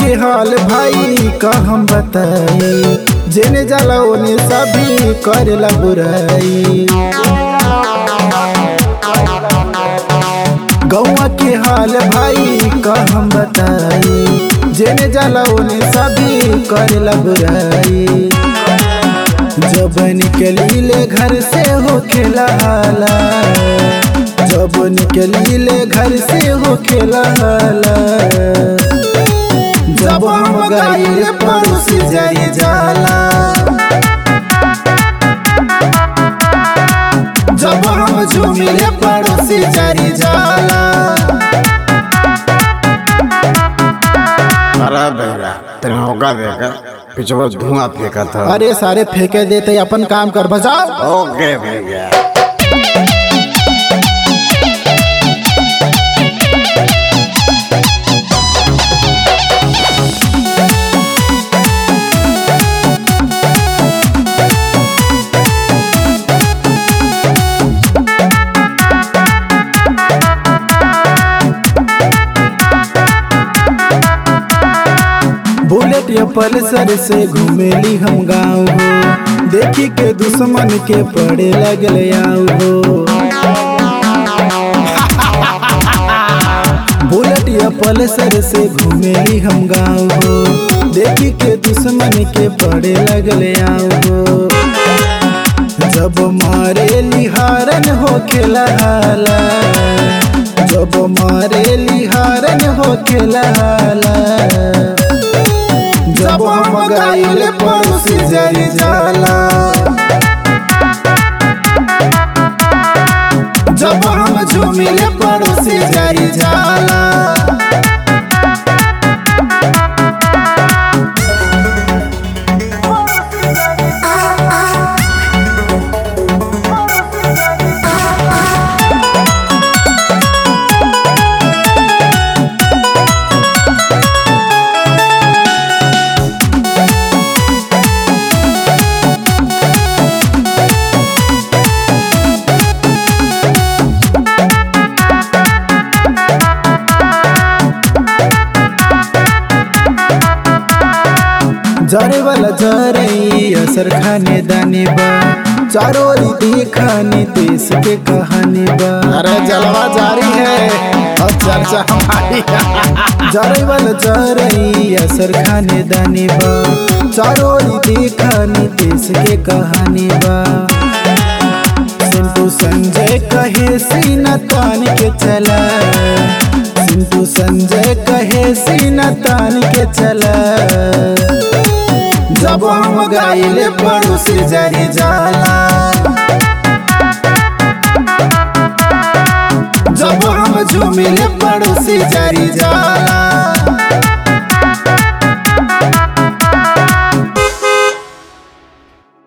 के हाल भाई का हम बताई जेने जाला ओने सभी करेला बुराई गौवा के हाल भाई का हम बताई जेने जाला ओने सभी करेला बुराई जब निकलीले घर से हो खेला हाला जब निकलीले घर से हो खेला हाला जब हम गाइले पड़ोसी जाई जाला जब हम झूमिले पड़ोसी जारी जाला अरे बेरा तेरे होगा देखा पीछे वो धुआं फेंका था अरे सारे फेंके देते अपन काम कर बजाओ ओके भैया बुलेट या पल्सर से घूमेली हम गाँव हो देखी के दुश्मन के पड़े लगल आऊ हो बुलेट या पल्सर से घूमेली हम गाँव हो देखी के दुश्मन के पड़े लगल आऊ हो जब मारे लिहारन हो खेला हाला जब मारे लिहारन हो खेला हाला जब हम गाइले पड़ोसी जारी जाला जब हम झूमिले पड़ोसी जारी जाला जरे वाला जरई असर खाने दाने बा चारों ओरी दिखानी देश के कहानी बा अरे जलवा जारी है और चर्चा हमारी जरे वाला जरई असर खाने दाने बा चारों ओरी दिखानी देश के कहानी बा सिंटू संजय कहे सीना तान के चला सिंटू संजय कहे सीना तान के चला जब हम गाइले पड़ोसी जारी जाला जब हम झूमिले पड़ोसी जारी जाला